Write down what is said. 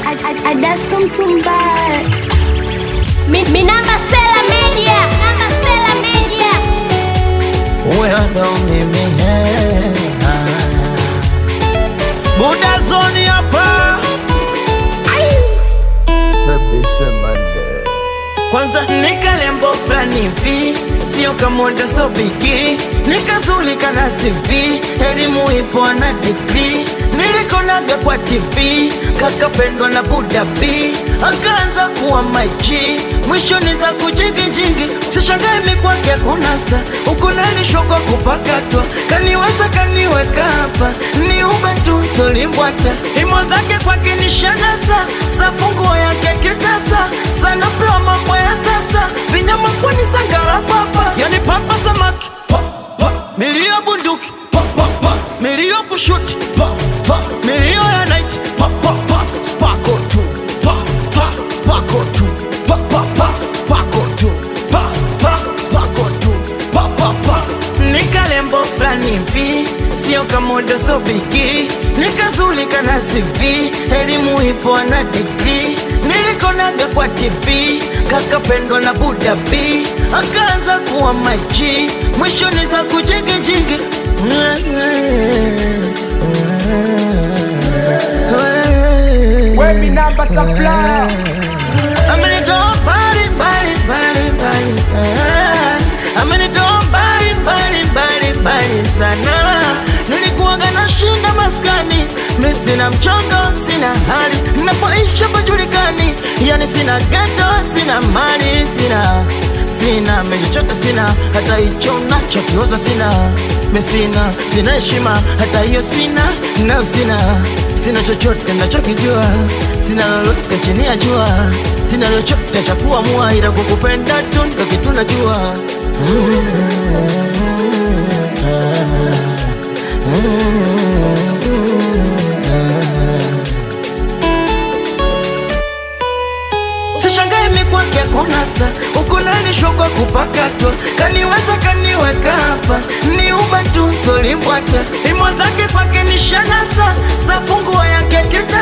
Adasko Mtumbara. Minamba Sela Media. Minamba Sela Media. Huyo ndo mimi eh, ah. Buda zoni hapa Baby Semande Kwanza nikalembo fulani hivi Sio kamoda so bigi Nikazulika na CV Elimu ipo na degree Nilikonaga kwa TV Kakapendwa na Buda B Akaanza kuwa maji Mwishoni za kujigijigi Sishangae mikwake kunasa Ukunalishwa kwa kupakatwa Kaniweza kaniweka hapa Ni ube tu solimbwata Imo zake kwake ni shanasa Safunguo yake kitasa Sana pewa mambo ya sasa Vinyama kwani sangara papa Yani papa samaki pa, pa. Milio bunduki pa, pa, pa. Milio kushuti pa, pa. Milio ya night pa, pa, pa. Spako tu pa, pa. Spako tu pa, pa, pa. Spako tu pa, pa. Spako tu pa, pa, pa. Nikalembo fulani hivi sio kamodo so bigi nikazulika na CV elimu ipo na degree nilikonaga kwa TV kakapendwa na Buda B akaanza kuwa maji mwishoni za kujigijigi Wemi namba supplier. Amenitoa mbali mbali mbali mbali ah. Amenitoa mbali mbali mbali mbali sana Nilikuwaga na shinda maskani Mi sina mchongo, sina hali Napoisha pajulikani Yani sina geto, sina mali, sina Sina mechochote sina Hata hicho nacho kioza sina Mi sina, sina heshima Hata hiyo sina, na sina Sina chochote nachokijua Sina lolote chini ya jua Sina chochote cha kuamua Ila kukupenda tu ndo kitu najua Sishangae mikwake kunasa Ukulalishwa kwa kupakatwa Kaniweza kaniweka hapa Ni uba tu solimbwata Imo zake kwake ni shanasa Safunguo yake kita